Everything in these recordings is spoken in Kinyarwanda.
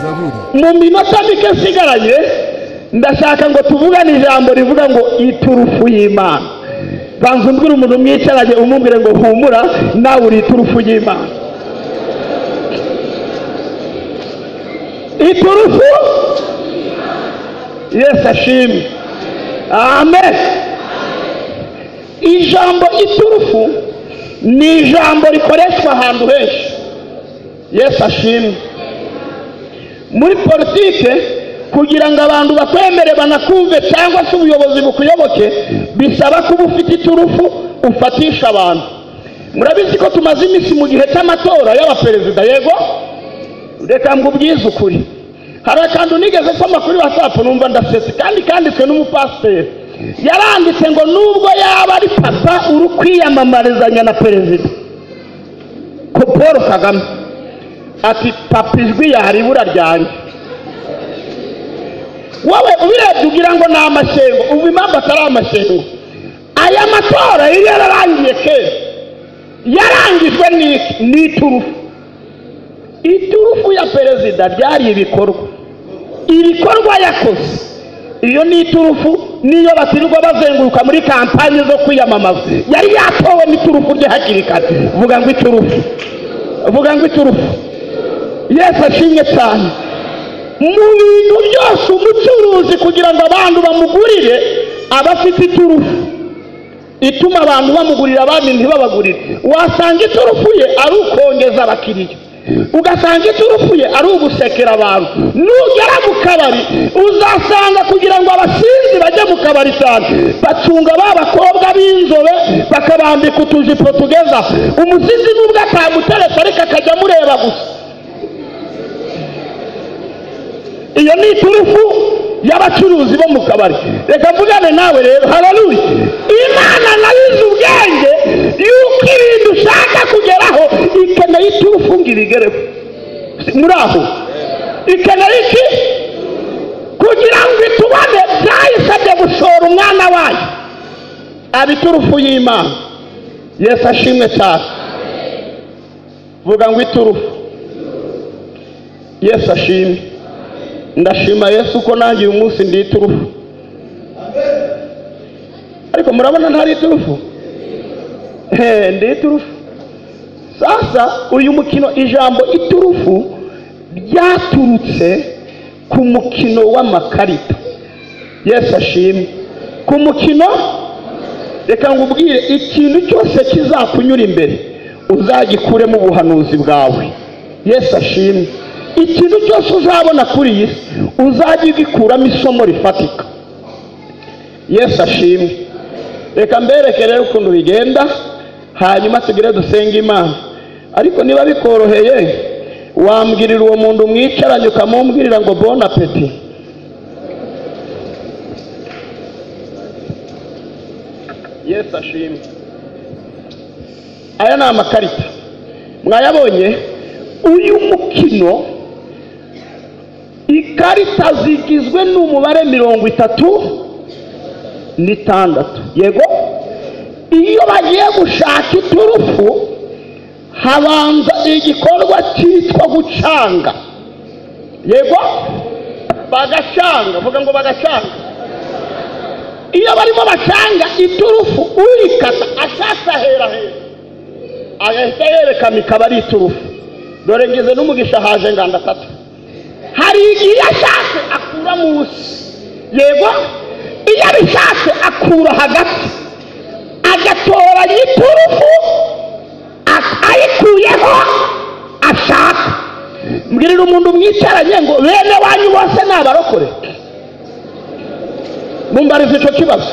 zaburi mu minota mike nsigaranye ndashaka ngo tuvugane ijambo rivuga ngo iturufu y'imana banza umbwire umuntu mwicaranye umubwire ngo humura nawe uri iturufu y'imana iturufu yesu ashimwe amen ijambo iturufu ni ijambo rikoreshwa ahantu henshi yesu ashimwe muri politike kugira ngo abantu bakwemere banakumve cyangwa se ubuyobozi bukuyoboke bisaba kuba ufite iturufu ufatisha abantu murabizi ko tumaze iminsi mu gihe cy'amatora y'abaperezida yego reka mbubwize ukuri hari akantu nigeze nsoma kuri watsapu numva ndasetse kandi kanditswe n'umupasiteri yaranditse ngo nubwo yaba ari papa uri kwiyamamarizanya na perezida ko paul kagame ati papa ijwi yaribura ryanjye wowe ubirebye ugira ngo ni amashyengo ubu impamvu atari amashyengo aya matora yari yararangiye kera yarangijwe n'iki n'iturufu iturufu ya perezida ryari ibikorwa ibikorwa yakoze iyo ni iturufu niyo batirirwa bazenguruka muri kampani zo kwiyamamaza yari yatowe n'iturufu rye hakiri kare vuga ngo iturufu vuga ngo iturufu yesu ashimwe cyane mu bintu byose umucuruzi kugira ngo abantu bamugurire aba afite iturufu ituma abantu bamugurira abandi ntibabagurire wasanga iturufu ye ari ukongeza abakiriya ugasanga iturufu ye ari ugusekera abantu nugera mu kabari uzasanga kugira ngo abasinzi bajye mu kabari cyane bacunga ba bakobwa b'inzobe bakabambika utujipo tugeza umusizi n'ubwo atamuteretse ariko akajya amureba gusa iyo ni iturufu y'abacuruzi bo mu kabari reka mvugane nawe rero hararuye imana nayo izi ubwenge yuko ibintu ushaka kugeraho ikeneye iturufu ngo ibigereho muri aho ikeneye iki kugira ngo itubone byayisabye gushora umwana wayo aba iturufu y'imana yesu ashimwe cyane vuga ngo iturufu yesu ashimwe ndashima yesu ko nanjye uyu munsi ndi iturufu ariko murabona ntari iturufu ndi iturufu sasa uyu mukino ijambo iturufu ryaturutse ku mukino w'amakarita yesu ashimwe ku mukino reka ngo ubwire ikintu cyose kizakunyura imbere uzagikuremo ubuhanuzi bwawe yesu ashimwe ikintu cyose uzabona kuri iyi si uzajya ugikuramo isomo rifatika yesu ashimwe reka mbereke rero ukuntu bigenda hanyuma tugire dusenge imana ariko niba bikoroheye wambwirira uwo muntu mwicaranye ukamubwirira ngo bona peti yesu ashimwe aya ni amakarita mwayabonye uyu mukino ikarita zigizwe n'umubare mirongo itatu n'itandatu yego iyo bagiye gushaka iturufu habanza igikorwa cyitwa gucanga yego bagacanga vuga ngo bagacanga iyo barimo bacanga iturufu urikata ashaka hera hera agahita yerekana ikaba ari iturufu dore ngize n'umugisha haje nganda atatu hari igihe ashatse akura munsi yego iyo abishatse akura hagati agatoranya iturufu ayikuyeho ashaka mbwirira umuntu mwicaranye ngo bene wanyu bose ni abarokore mumbariza icyo kibazo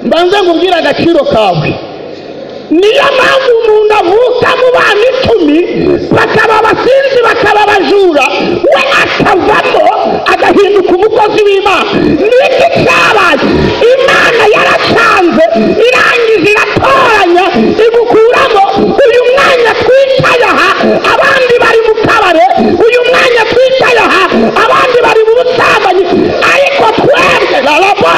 mbanze ngo ubwire agaciro kawe niyo mpamvu umuntu avuka mu bana icumi bakaba abasinzi bakaba abajura we akavamo agahinduka umukozi w'imana niki cyabaye imana yaracanze irangije iratoranya imukuramo uyu mwanya twicaye aha abandi bari mu kabare uyu mwanya twicaye aha abandi bari mu busambanyi ariko twebwe rarabo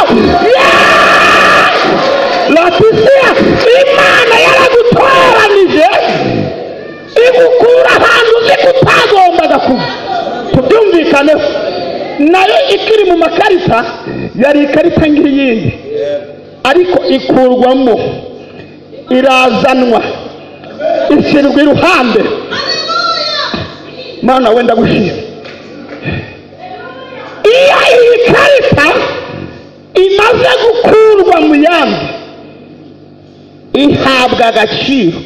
latisiya imana yaragutoranije igukura ahantu uzi ko utagombaga kuba tubyumvise byumvikaneho nayo ikiri mu makarita yari ikarita nk'iyindi ariko ikurwamo irazanwa ishyirwa iruhande mana wenda gushima iyo iyi karita imaze gukurwa mu yandi ihabwa agaciro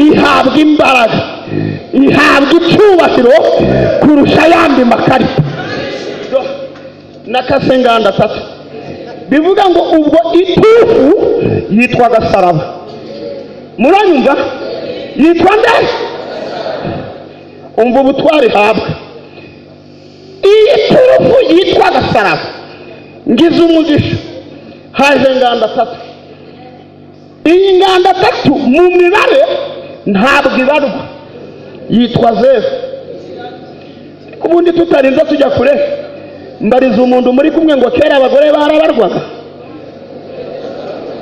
ihabwa imbaraga ihabwa icyubahiro kurusha ayandi makarita n'akasenganda atatu bivuga ngo ubwo itufu yitwa gasaraba muranyumva yitwa nde umva ubutwari ihabwa iyi turufu yitwa gasaraba ngize umugisha haje inganda atatu iyi nganda atatu mu mibare ntabwo ibarwa yitwa zeru ubundi tutarinze tujya kure mbariza umuntu muri kumwe ngo kera abagore barabarwaga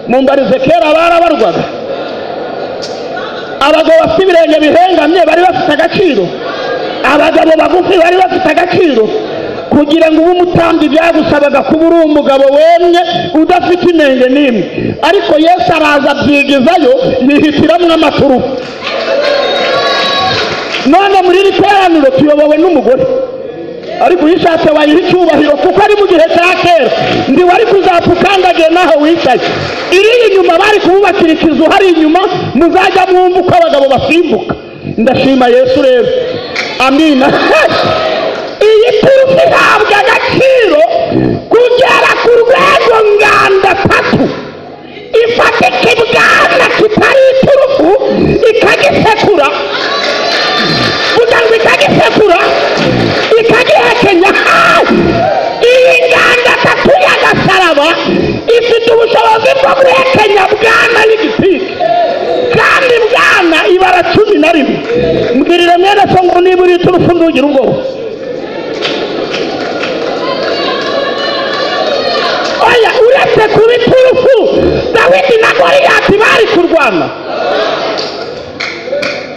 mumbarize kera barabarwaga abagabo bafite ibirenge bihengamye bari bafite agaciro abagabo bagufi bari bafite agaciro kugira ngo ube umutambyi byagusabaga kuba uri umugabo wemye udafite inenge n'imwe ariko yesu araza abyigizayo yihitiramo amaturufu none muri iri teraniro tuyobowe n'umugore ariko iyo ushatse wayiha icyubahiro kuko ari mu gihe cya kera ndi wari kuzapfa ukandagiye n'aho wicaye iri inyuma bari kububakira ikizu hari inyuma muzajya mwumva uko abagabo basimbuka ndashima yesu rero amina iyi turufu ihabwa agaciro kugera ku rwego nganda atatu ifatika ibwana kitari iturufu ikagisekura kugira ngo ikagisekura ikagihekenya iyi nganda atatu y'agasaraba ifite ubushobozi bwo guhekenya bwana n'igitike kandi bwana ibara cumi na rimwe mbwirire mwene so ngo niba uri iturufu ntugira ubwoba oya uretse kuba iturufu dawidi na goriyati bari kurwana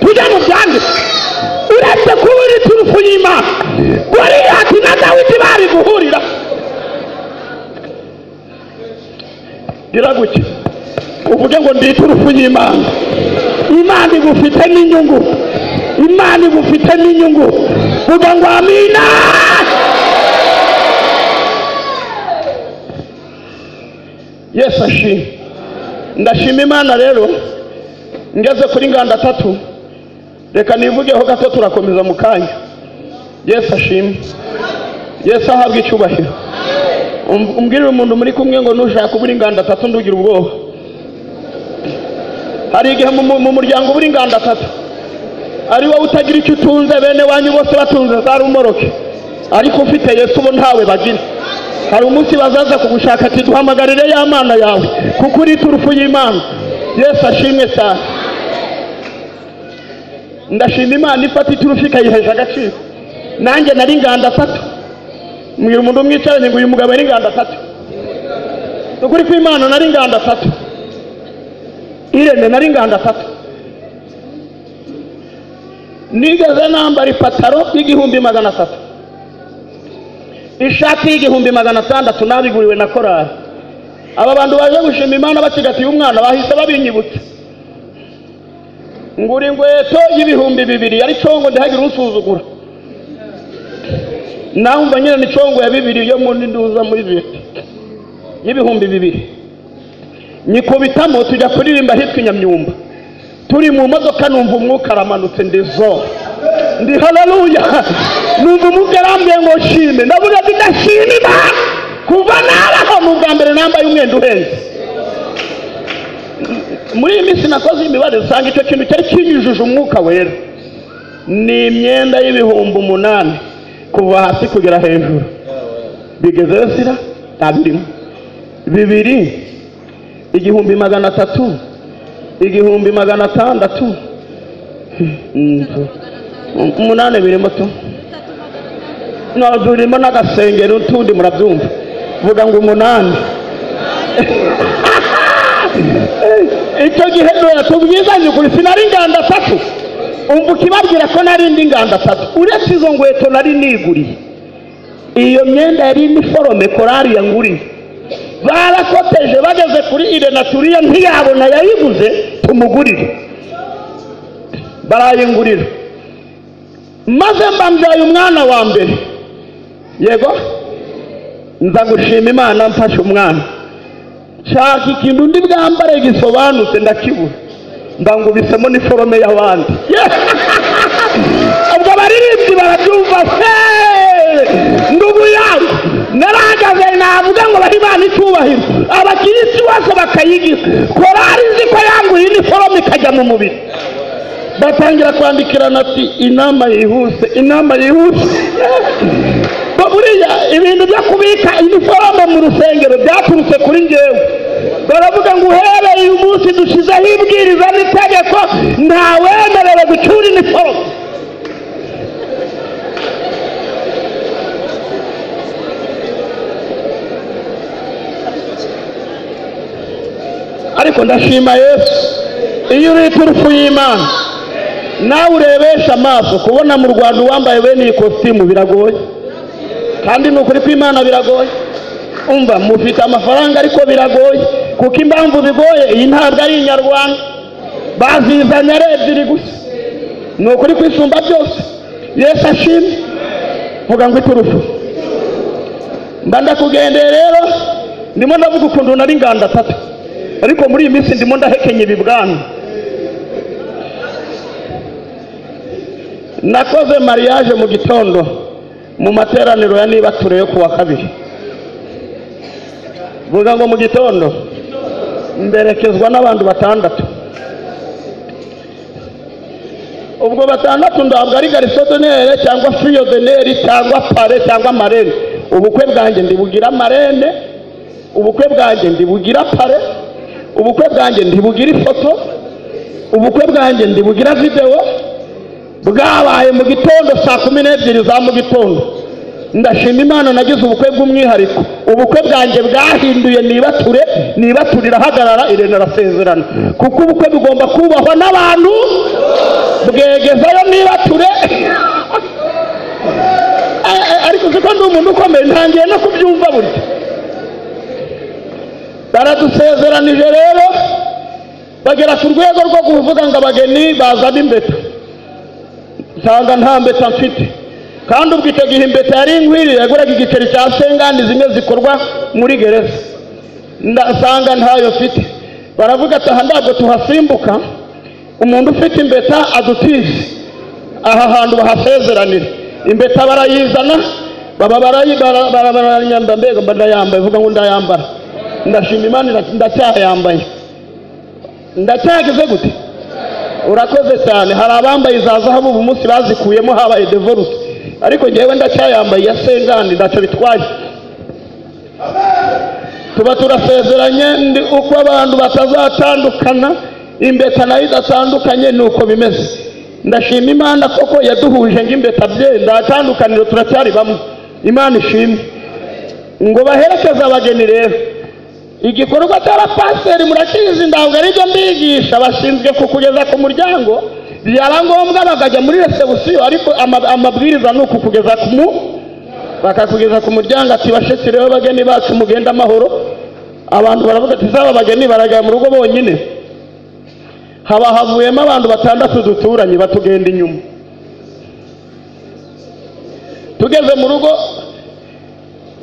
tujya mu byanditswe uretse kuba iri turufu y'imana goriyati na dawidi bari guhurira gira gutya uvuge ngo ndi iturufu y'imana imana igufite n'inyungu imana igufite n'inyungu vuga ngo amina yesu ashima ndashima imana rero ngeze kuri nganda atatu reka nivugeho gato turakomeza mu kanya yesu ashima yesu ahabwa icyubahiro Um- umbwirire umuntu muri kumwe ngo nushaka ubura inganda atatu ndugira ubwoba hari igihe mu mu- mu muryango ubura inganda atatu ari wowe utagira icyo utunze bene wanyu bose batunze za rumoroke ariko ufite yesu bo ntawe bagira hari umunsi bazaza kugushaka ati duhamagarire ya mana yawe kuko uri turufu y'imana yesu ashimwe cyane ndashima imana ifata iturufu ikayihesha agaciro nanjye nari inganda atatu mbwira umuntu umwicaranye ngo uyu mugabo yari inganda atatu ni ukuri kw'imana nari inganda atatu irene nari inganda atatu nigeze nambara ipataro y'igihumbi magana atatu ishati y'igihumbi magana atandatu nabiguriwe na korari aba bantu baje gushima imana bacigatiye umwana bahise babinyibutsa ngura ingweto y'ibihumbi bibiri yari congo ndihagire unsuzugura nawe umva nyine ni congo ya bibiri yo muri nduza muri viyeti y'ibihumbi bibiri nyikubitamo tujya kuririmba ahitwa inyamyumba turi mu modoka numva umwuka aramanutse ndi zo ndi hararuya numva umwuka arambuye ngo nshime ndabona tudashima imana kuva naraho ni ubwa mbere nambaye umwenda uhenze M- muri iyi minsi nakoze imibare usanga icyo kintu cyari kinyujije umwuka wera ni imyenda y'ibihumbi umunani kuva hasi kugera hejuru bigezeyo sira ntabirimo bibiri igihumbi magana atatu igihumbi magana atandatu Mm, umunani birimo tu no birimo n'agasengero utundi murabyumva vuga ngo umunani icyo gihe none tubwizanye ukuri sinari inganda atatu umvuka ibabwira ko nari indi nganda atatu uretse izo ngweto nari niguriye iyo myenda yari iniforome korari yanguriye barakoteje bageze kuri ire naturiye ntiyabona yayiguze tumugurire barayingurira maze mbambyaye umwana wa mbere yego nza gushima imana mfashe umwana nshaka ikintu undi bwambare gisobanutse ndakibura ndangubisemo n'iforome y'abandi ubwo abaririmbyi barabyumva se ndubuyanga narahagaze navuga ngo bahe imana icyubahiro abakirisi bose bakayigiza korari nzi ko yanguye iniforome ikajya mu mubiri batangira kwandikirana ati inama yihuse inama yihuse buriya ibintu byo kubika iniforome mu rusengero byaturutse kuri ngewe baravuga ngo uhereye uyu munsi dushyizeho ibwiriza n'itegeko ntawemerewe gucyura iniforome ariko ndashima yesu iyo uri iturufu y'imana nawe urebesha amaso kubona mu rwanda uwambaye bene iyi kositimu biragoye kandi ni ukuri kw'imana biragoye umva mufite amafaranga ariko biragoye kuko impamvu bigoye iyi ntabwo ari inyarwanda bazizanye ari ebyiri gusa ni ukuri kwisumba byose yesu ashimwe vuga ngo iturufu mba ndakugendeye rero ndimo ndavuga ukuntu nari inganda atatu ariko muri iyi minsi ndimo ndahekenya ibibwana nakoze mariage mu gitondo mu materaniro ya niba tureye ku wa kabiri vuga ngo mu gitondo mberekezwa n'abantu batandatu ubwo batandatu ntabwo ari garisodonere cyangwa firiyodeneri cyangwa pare cyangwa marene ubukwe bwanjye ndibugira marene ubukwe bwanjye ndibugira pare ubukwe bwanjye ntibugira ifoto ubukwe bwanjye ntibugira videwo bwabaye mu gitondo saa kumi n'ebyiri za mu gitondo ndashima imana nagize ubukwe bw'umwihariko ubukwe bwanjye bwahinduye nibature nibature irahagarara irene arasezerana kuko ubukwe bugomba kubahwa n'abantu bwegezayo nibature A- a- ariko uzi ko ndi umuntu ukomeye ntangiye no kubyumva burya baradusezeranije rero bagera ku rwego rwo kuvuga ngo abageni bazana imbeta nsanga nta mbeta mfite kandi ubwo icyo gihe imbeta yari inkwiriye yaguraga igiceri cya sengani zimwe zikorwa muri gereza ndasanga ntayo mfite baravuga ati aha ntabwo tuhasimbuka umuntu ufite imbeta adutize aha hantu bahasezeranira imbeta barayizana baba barayi- bara- bara- barayambara mbega mba ndayambaye vuga ngo ndayambara ndashima imana ira- ndacyayambaye ndacyageze gute urakoze cyane hari abambaye za zahabu ubu munsi bazikuyemo habaye devorute ariko ngewe ndacyayambaye ya sengani ntacyo bitwaye tuba turasezeranye ndi uko abantu batazatandukana imbeta nayo idatandukanye ni uko bimeze ndashima imana koko yaduhuje ngo imbeta bye ndatandukaniro turacyari bamwe imana ishimwe ngo baherekeze abageni rero igikorwa cy'abapasiteri murakizi ntabwo aribyo mbigisha bashinzwe kukugeza ku muryango byaba ngombwa bakajya muri resebusiyo ariko ama- amabwiriza ni ukukugeza ku mu bakakugeza ku muryango ati bashitsi rero bageni bacu mugenda amahoro abantu baravuga ati zaba bageni baragaya mu rugo bonyine haba havuyemo abantu batandatu duturanye batugenda inyuma tugeze mu rugo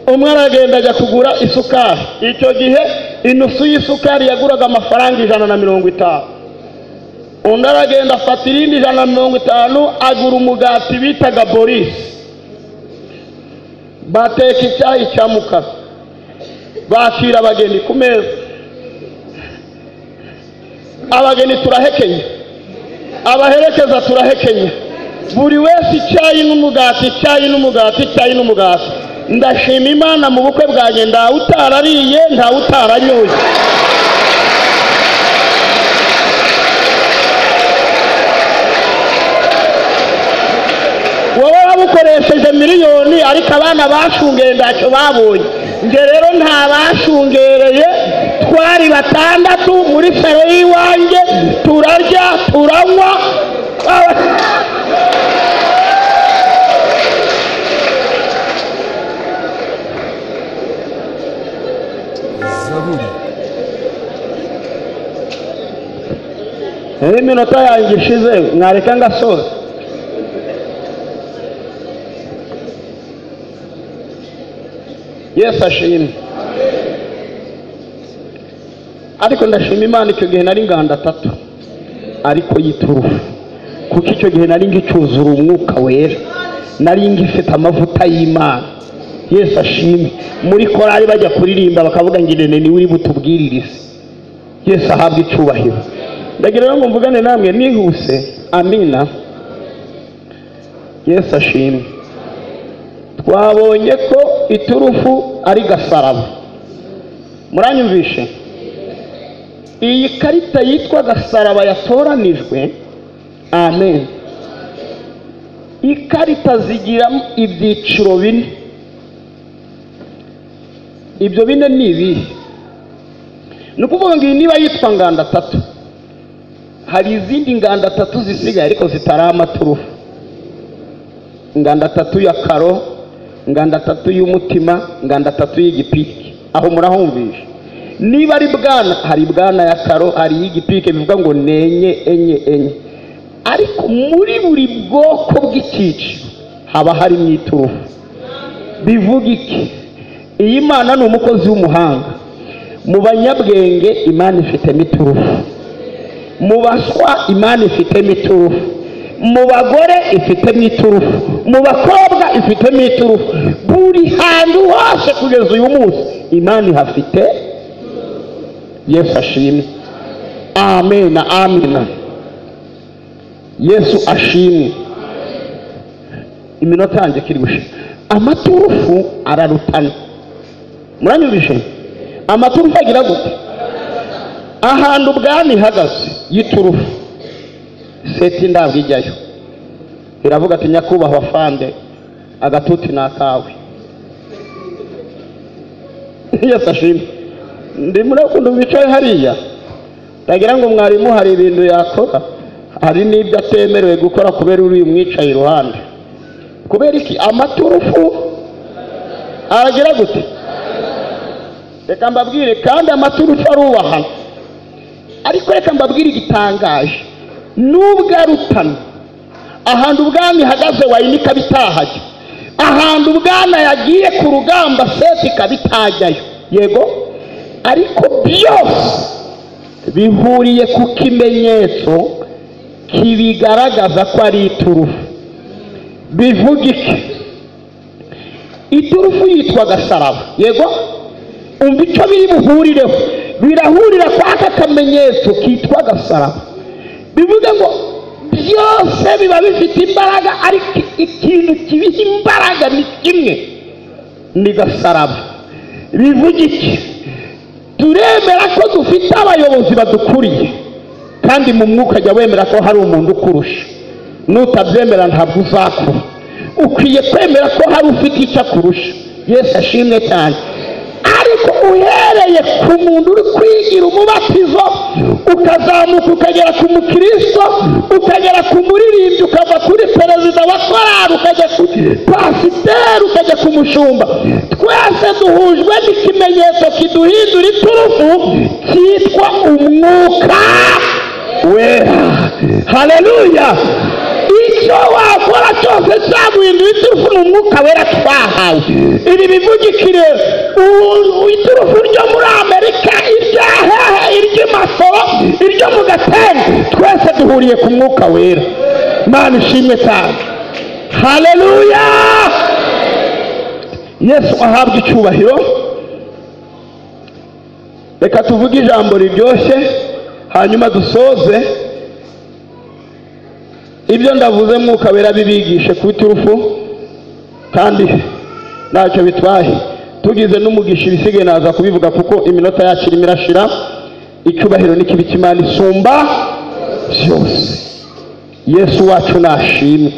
umwe aragenda ajya kugura isukari icyo gihe inusu y'isukari yaguraga amafaranga ijana na mirongo itanu undi aragenda afata irindi ijana na mirongo itanu agura umugati bitaga borisi bateka icyayi cya mukara bakira abageni ku meza abageni turahekenya abaherekeza turahekenya buri wese icyayi n'umugati icyayi n'umugati icyayi n'umugati ndashima imana mu bukwe bwanjye ntawe utarariye ntawe utaranyoye wowe wabukoresheje miliyoni ariko abana bashungeye ntacyo babonye njye rero nta bashungereye twari batandatu muri salo y'iwanjye turarya turanywa aba- zaburi n'iminota yanjye ishize mwareka ngasoza yesu ashimwe ariko ndashima imana icyo gihe nari nganda atatu ariko y'iturufu kuko icyo gihe nari ngicyuzura umwuka wera nari ngifite amavuta y'imana yesu ashimwe muri korari bajya kuririmba bakavuga ngo irene niwe uri butubwiririze yesu ahabwe icyubahiro ndagira rero ngo mvugane namwe nihuse amina yesu ashimwe twabonye ko iturufu ari gasaraba muranyumvishe iyi karita yitwa gasaraba yatoranijwe amen ikarita zigira ibyiciro bine ibyo bine ni ibihe ni ukuvuga ngo iyi niba yitwa ngandatatu hari izindi ngandatatu zisigaye ariko zitari amaturufu ngandatatu ya karo ngandatatu y'umutima ngandatatu y'igipike aho murahumvisha niba ari bwana hari bwana ya karo hari iy'igipike bivuga ngo ni enye enye enye ariko muri buri bwoko bw'icyiciro haba harimo iturufu bivuga iki iyi mana ni umukozi w'umuhanga mu banyabwenge imana ifitemo iturufu mu baswa imana ifitemo iturufu mu bagore ifitemo iturufu mu bakobwa ifitemo iturufu buri hantu hose kugeza uyu munsi imana ihafite yesu ashimwe amena amena yesu ashimwe iminota yanjye kiri gushira amaturufu ararutana muranyumvishe amaturufu agira gute ahantu ubwami ihagaze y'iturufu seti ndabwo ijyayo iravuga ati nyakubahwa fande agatuti ni akawe yose ashimwe ndi muri ukuntu mwicaye hariya ndagira ngo mwarimu hari ibintu yakora hari n'ibyo atemerewe gukora kubera uriya umwicaye iruhande kubera iki amaturufu aragira gute reka mbabwire kandi amaturufu arubahana ariko reka mbabwire igitangaje nubwo arutana ahantu ubwami ihagaze wayinika bitahajya ahantu ubwana yagiye ku rugamba seti ikaba itajyayo yego ariko byose bihuriye ku kimenyetso kibigaragaza ko ari iturufu bivuga iki iturufu yitwa gasaraba yego umva icyo biri buhurireho birahurira kwa aka kamenyetso kitwa gasaraba bivuga ngo byose biba bifite imbaraga ariko ikintu kibiha imbaraga ni kimwe ni gasaraba bivuga iki turemera ko dufite abayobozi badukuriye kandi mu mwuka jya wemera ko hari umuntu ukurusha nutabyemera ntabwo uzakura ukwiye kwemera ko hari ufite icyo akurusha yesu ashimwe cyane ariko uhereye ku muntu uri kwigira umubatizo ukazamuka ukagera ku mukristo ukagera ku muririmbyi ukava kuri perezida wa korari ukajya ku pasiteri ukajya ku mushumba twese duhujwe n'ikimenyetso kiduhindura iturufu cyitwa umwuka wera haleluya icyo wakora cyose cyaguhindura iturufu ni umwuka wera twahawe iri bivugikire iturufu ryo muri amerika irya hehe iryo masoro iryo mu gatenga twese duhuriye ku mwuka wera mana ishimwe cyane haleluya yesu ahabwa icyubahiro reka tuvuge ijambo riryoshye hanyuma dusoze ibyo ndavuze mwuka wera bibigishe ku iturufu kandi ntacyo bitwaye tugize n'umugisha ibisigaye naza kubivuga kuko iminota yacu irimo irashira icyubahiro n'ikibi cy'imana isumba byose yesu wacu nashimwe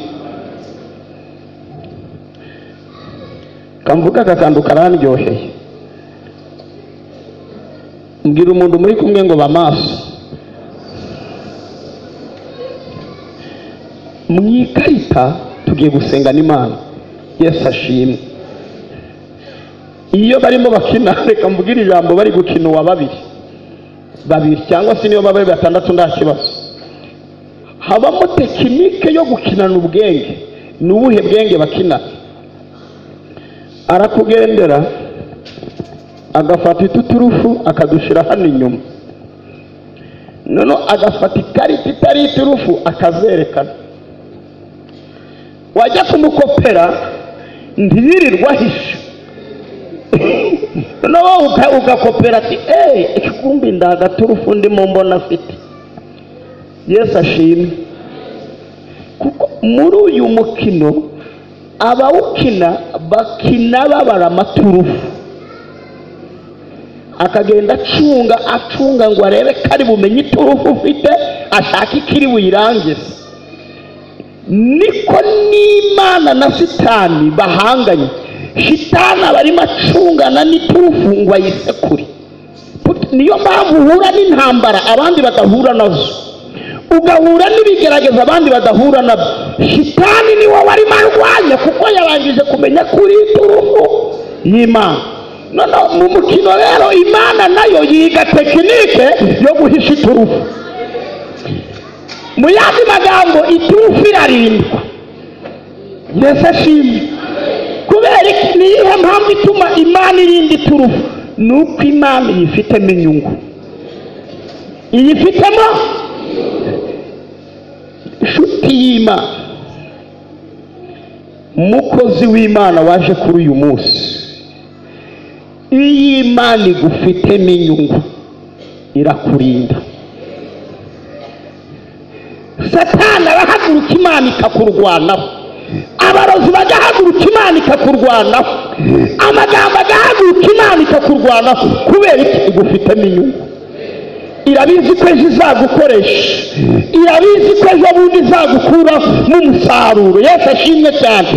kamvuga aka kantu karandyoheye mbwira umuntu muri kumwe ngo bamaso mu ikarita tugiye gusenga n'imana yesu ashimwe iyo barimo bakina reka mbwira ijambo bari gukina uwa babiri babiri cyangwa se niyo baba ari batandatu nta kibazo habamo tekinike yo gukinana ubwenge ni ubuhe bwenge bakina arakugendera agafata ituturufu akadushyira hano inyuma noneho agafata ikarita itari iturufu akazerekana wajya kumukopera ntiyirirwe ahisha noneho uka- ugakopera ati eee ikikumbi ndagaturufu ndimo mbona afite yesu ashimwe kuko muri uyu mukino abawukina bakina babara amaturufu akagenda acunga acunga ngo arebe ko ari bumenye iturufu ufite ashaka ikiri buyirangize niko n'imana na sitani bahanganye shitani aba arimo acungana n'iturufu ngo ayisekure Put- niyo mpamvu uhura n'intambara abandi badahura nazo ugahura n'ibigerageza abandi badahura nabyo shitani ni wowe arimo arwanya kuko yarangije kumenya kuri iturufu y'imana noneho mu mukino rero imana nayo yiga tekinike yo guhisha iturufu mu yandi magambo iturufu irarindwa yesu ashimwe kubera iki ni iyihe mpamvu ituma imana irinda iturufu ni uko imana iyifitemo inyungu iyifitemo inshuti y'imana umukozi w'imana waje kuri uyu munsi iyo imana igufitemo inyungu irakurinda satani arahaguruka imana ikakurwanaho abarozi bagahaguruka imana ikakurwanaho amagambo agahaguruka imana ikakurwanaho kubera iki igufitemo inyungu irabizi ko ejo izagukoresha irabizi ko ejo bundi izagukura mu musaruro yesu ashimwe cyane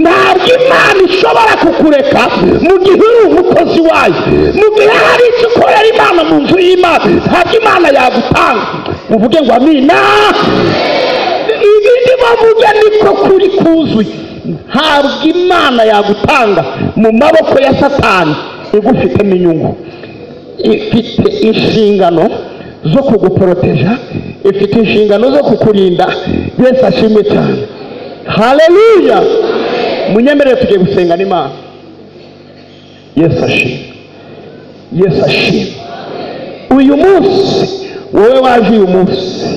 ntabwo imana ishobora kukureka mu gihe uri umukozi wayo mu gihe hari icyo ukorera imana mu nzu y'imana ntabwo imana yagutanga uvuge ngo amina ibindi bavuga niko kuri kuzuye ntabwo imana yagutanga mu maboko ya satani igufitemo inyungu ifite inshingano zo kuguporoteja ifite inshingano zo kukurinda yesu ashimwe cyane haleluya munyemerere tugiye gusenga n'imana yesu ashimwe yesu ashimwe uyu munsi wowe waje uyu munsi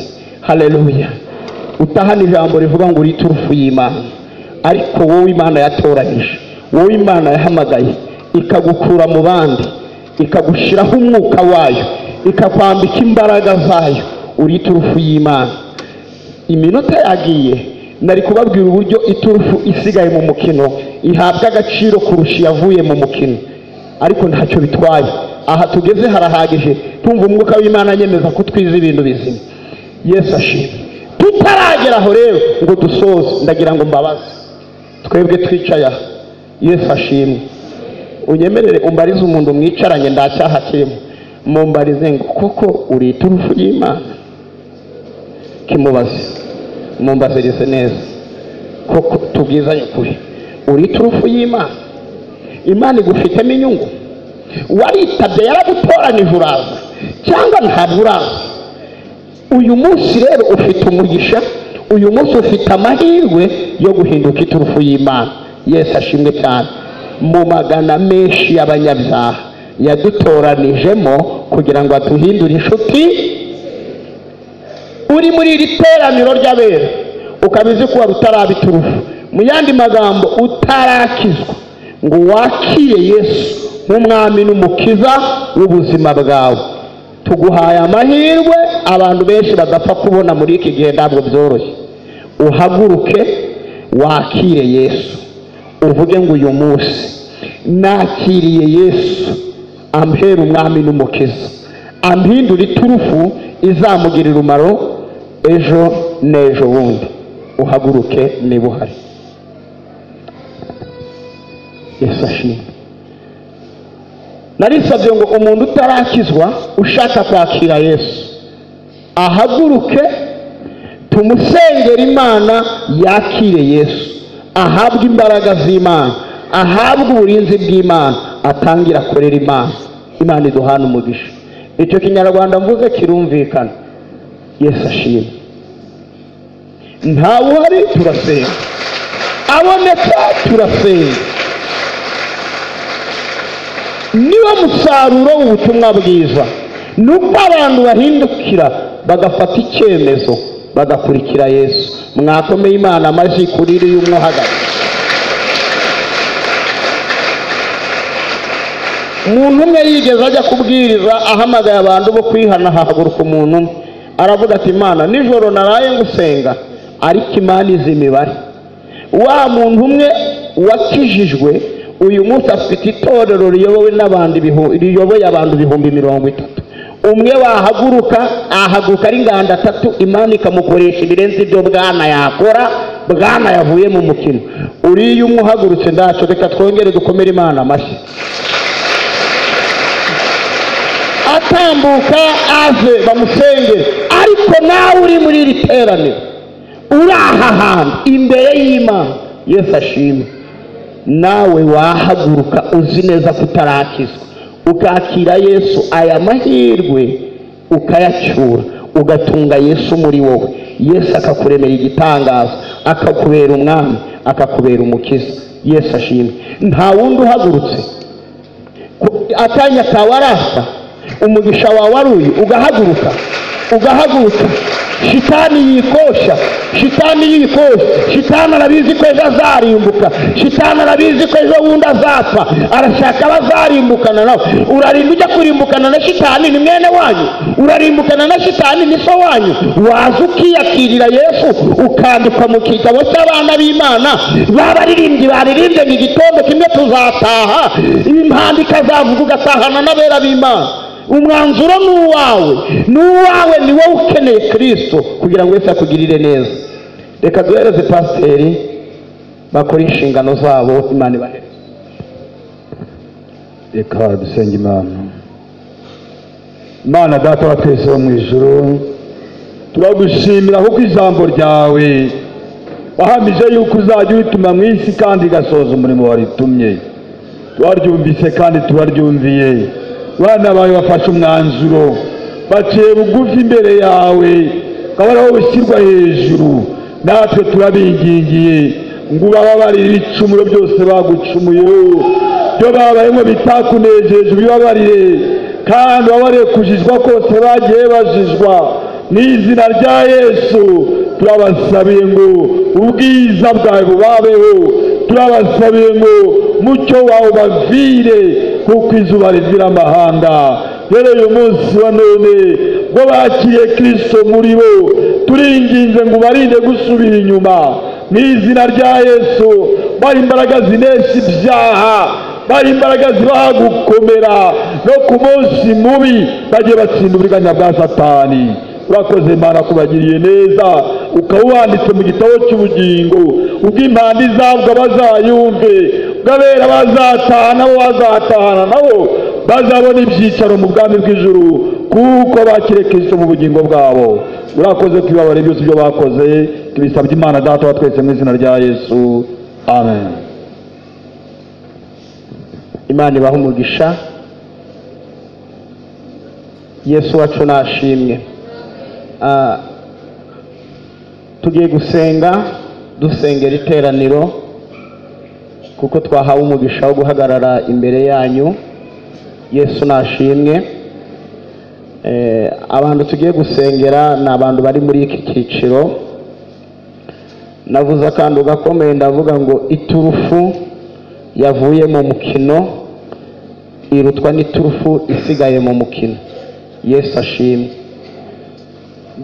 haleluya utahana ijambo rivuga ngo urite urufu y'imana ariko wowe imana yatoranyije wowe imana yahamagaye ikagukura mu bandi ikagushyiraho umwuka wayo ikakwambika imbaraga zayo urite urufu y'imana iminota yagiye nari kubabwira uburyo iturufu isigaye mu mukino ihabwa agaciro kurusha iyavuye mu mukino ariko ntacyo bitwaye aha tugeze harahagije tumva umwuka w'imana anyemeza ko twize ibintu bizima yesu ashimwe tutaragera aho rero ngo dusoze ndagira ngo mbabaze twebwe twicaye aha yesu ashimwe unyemerere umbarize umuntu mwicaranye ndacyaha kirimo mumbarize ngo koko urita urufu y'imana kimubaze mumbazirize neza koko tubwizanye ukuri urita urufu y'imana imana igufitemo inyungu waritabye yaragutoranije uraza cyangwa ntabwo uraza uyu munsi rero ufite umugisha uyu munsi ufite amahirwe yo guhinduka iturufu y'imana yesu ashimwe cyane mu magana menshi y'abanyabyaha yadutoranijemo kugira ngo aduhindure inshuti uri muri iri teraniro ry'abera ukaba uzi ko wari utaraba iturufu mu yandi magambo utarakizwa ngo wakire yesu nk'umwami n'umukiza w'ubuzima bwawe tuguhaye amahirwe abantu benshi badapfa kubona muri iki gihe ntabwo byoroshye uhaguruke wakire yesu uvuge ngo uyu munsi nakiriye yesu ambera umwami n'umukiza ampindura iturufu izamugirira umumaro ejo n'ejo bundi uhaguruke niba uhari yesu ashimwe narisabye ngo umuntu utarakizwa ushaka kwakira yesu ahaguruke tumusengere imana yakire yesu ahabwe imbaraga z'imana ahabwe uburinzi bw'imana atangire akorera imana imana iduhana umugisha icyo kinyarwanda mvuze kirumvikana yesu ashimwe ntawe uhari turasenga aboneka turasenga niwo musaruro w'ubutumwa bwiza ni uko abantu bahindukira bagafata icyemezo bagakurikira yesu mwakomeye imana amajwi kuri iriya umwe uhagaze umuntu umwe yigeze ajya kubwiriza ahamagaye abantu bo kwihana hahaguruka umuntu umwe aravuga ati imana nijoro naraye ngusenga ariko imana izi imibare wa muntu umwe wakijijwe uyu munsi afite itorero riyobowe n'abantu ibihu- riyoboye abantu ibihumbi mirongo itatu umwe wahaguruka ahaguruka ari inganda atatu imana ikamukoresha ibirenze ibyo bwana yakora bwana yavuye mu mukino uriya umwe uhagurutse ntacyo reka twongere dukomere imana amashyi atambuka ave bamusengere ariko nawe uri muri iri teraniro uri aha hantu imbere y'imana yesu ashimwe nawe wahaguruka uzi neza ko utarakizwa ukakira yesu aya mahirwe ukayacyura ugatunga yesu muri wowe yesu akakuremera igitangaza akakubera umwami akakubera umukiza yesu ashimwe nta wundi uhagurutse ku- akanya kawe arasa umugisha wawe ari uyu ugahaguruka ugahaguruka shitani yikosha shitani yikosha shitani arabizi ko ejo azarimbuka shitani arabizi ko ejo bundi azapfa arashaka abazarimbukana nawe urarinda ujya kurimbukana na shitani ni mwene wanyu urarimbukana na shitani ni so wanyu waza ukiyakirira yesu ukandikwa mu gitabo cy'abana b'imana babaririmbyi baririmbye mu gitondo kimwe tuzataha impanda ikazavuga ugatahana n'abera b'imana umwanzuro ni uwawe ni uwawe ni wowe ukeneye kirisito kugira ngo wese akugirire neza reka duhereze pasiteri bakore inshingano zabo imana ibahereze reka dusenge imana imana data wa twese wo mu ijuru turagushimira kuko ijambo ryawe wahamije yuko uzajya urituma mu isi kandi igasohoza umurimo waritumye turaryumvise kandi turaryumviye abana bawe bafashe umwanzuro baciye bugufi imbere yawe ukaba ariho ushyirwa hejuru natwe turabingingiye ngo ubababarire ibicumuro byose bagucumuyeho byo babayemo bitakunejeje ubibabarire kandi ubabarire kujijwa kose bagiye bajijwa n'izina rya yesu turabasabiye ngo ubwiza bwawe bubabeho turabasabiye ngo mucyo wawe ubavire kuko izuba rivira amahanga rero uyu munsi wa none ngo bakiriye kirisito muri bo turinginze ngo ubarinde gusubira inyuma mu izina rya yesu bari imbaraga zinesha ibyaha bari imbaraga zibaha gukomera no ku munsi mubi bagiye batsinda uburiganya bwa satani urakoze imana kubagiriye neza ukaba wanditse mu gitabo cy'ubugingo ubwo impanda izabwa bazayumve ubwo abera bazataha nabo bazatahana nabo bazabona ibyicaro mu bwami bw'ijuru kuko bakiriye kirisito mu bugingo bwabo urakoze kwibabara byose ibyo bakoze tubisabye imana data wa twese mu izina rya yesu amen imana ibaha umugisha yesu wacu nashimwe Ah, tugiye gusenga dusengera iteraniro kuko twahawe umugisha wo guhagarara imbere yanyu yesu nashimwe Eh, abantu tugiye gusengera ni abantu bari muri iki cyiciro navuze akantu gakomeye ndavuga ngo iturufu yavuye mu mukino irutwa n'iturufu isigaye mu mukino yesu ashimwe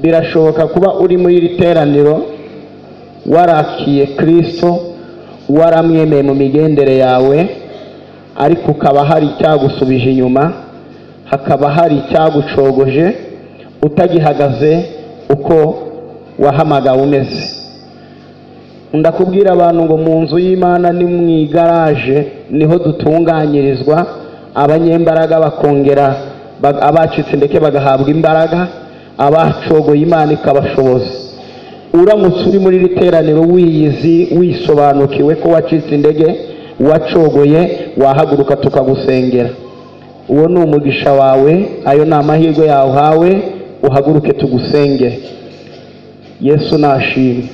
birashoboka kuba uri muri iri teraniro warakiye kirisito waramwemeye mu migendere yawe ariko ukaba hari icyagusubije inyuma hakaba hari icyagucogoje utagihagaze uko wahamagawe umeze ndakubwira abantu ngo mu nzu y'imana ni mu igaraje niho dutunganyirizwa abanyembaraga bakongera ba- abacitse ndetse bagahabwa imbaraga abacogoye imana ikabashoboza uramutse uri muri iri teraniro wiyizi wisobanukiwe ko wacitse intege wacogoye wahaguruka tukagusengera uwo ni umugisha wawe ayo ni amahirwe yawuhawe uhaguruke tugusengere yesu nashimye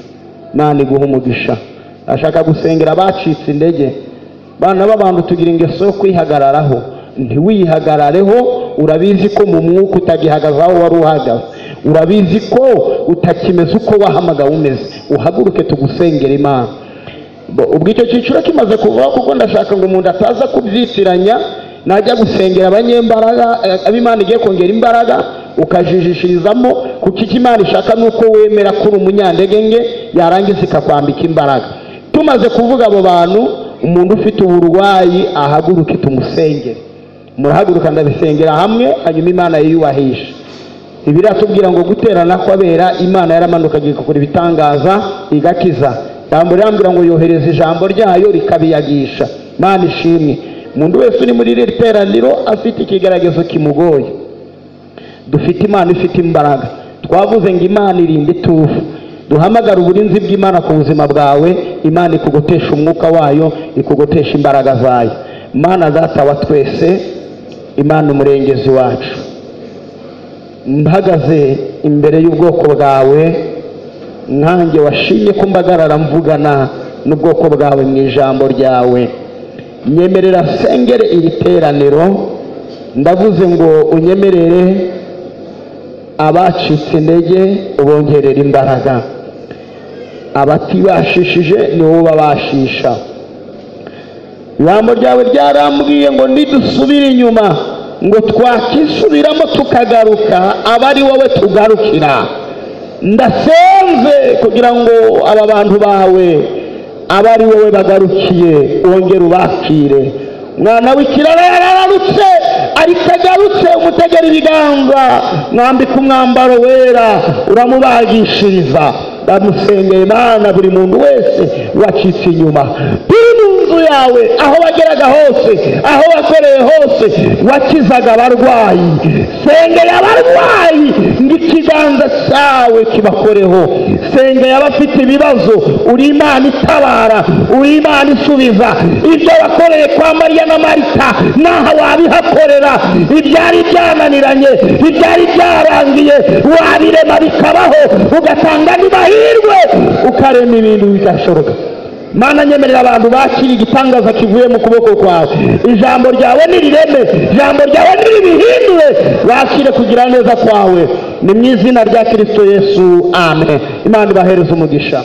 imana iguha umugisha ashaka gusengera abacitse intege bana b'abantu tugira ingeso yo kwihagararaho ntiwihagarareho urabizi ko mu mwuka utagihagaze aho wari uhagaze urabizi ko utakimeze uko wahamagawe umeze uhaguruke tugusengera imana Bo- ubwo icyo cyiciro kimaze kuvaho kuko ndashaka ngo umuntu ataza kubyitiranya najya gusengera abanyembaraga eh, abo imana igiye kongera imbaraga ukajijishirizamo kuko icyo imana ishaka ni uko wemera ko uri umunyantege nke yarangiza ikakwambika imbaraga tumaze kuvuga abo bantu umuntu ufite uburwayi ahaguruke tumusengere murahaguruka ndabisengera hamwe hanyuma imana yiyubahisha ibiratubwira ngo guterana kw'abera imana yaramanukaga igakora ibitangaza igakiza jambo irambwira ngo yohereza ijambo ryayo rikabiyagisha imana ishimwe umuntu wese uri muri iri teraniro afite ikigaragazo kimugoye dufite imana ifite imbaraga twavuze ngo imana irinda itufu duhamagara uburinzi bw'imana ku buzima bwawe imana ikugotesha umwuka wayo ikugotesha imbaraga zayo imana data wa twese imana umurengezi wacu mpagaze imbere y'ubwoko bwawe nkanjye washimye ko mbagarara mvugana n'ubwoko bwawe mu ijambo ryawe nyemerera sengere iri teraniro ndavuze ngo unyemerere abacitse intege ubongerera imbaraga abatibashishije ni wowe ubabashisha ijambo ryawe ryarambwiye ngo nidusubire inyuma ngo twakisubiramo tukagaruka aba ari wowe tugarukira ndasenze kugira ngo aba bantu bawe aba ari wowe bagarukiye wongere ubakire mwana w'ikirara yarararutse ariko agarutse umutegera ibiganza mwambika umwambaro wera uramubagishiriza ndamusengeye imana buri muntu wese wacitse inyuma turi mu nzu yawe aho bageraga hose aho bakoreye hose wakizaga abarwayi sengeye abarwayi ngo ikiganza cyawe kibakoreho sengeye abafite ibibazo uri imana itabara uri imana isubiza ibyo wakoreye kwa mariya na marita naho wabihakorera ibyari byananiranye ibyari byarangiye wabirema bikabaho ugatanga n'amahirwe ukarema ibintu bidashoboka mana nyemerera abantu bakira igitangaza kivuye mu kuboko kwawe ijambo ryawe nirireme ijambo ryawe niribihindure bakire kugira neza kwawe ni mu izina rya kristo yesu amen imana ibahereza umugisha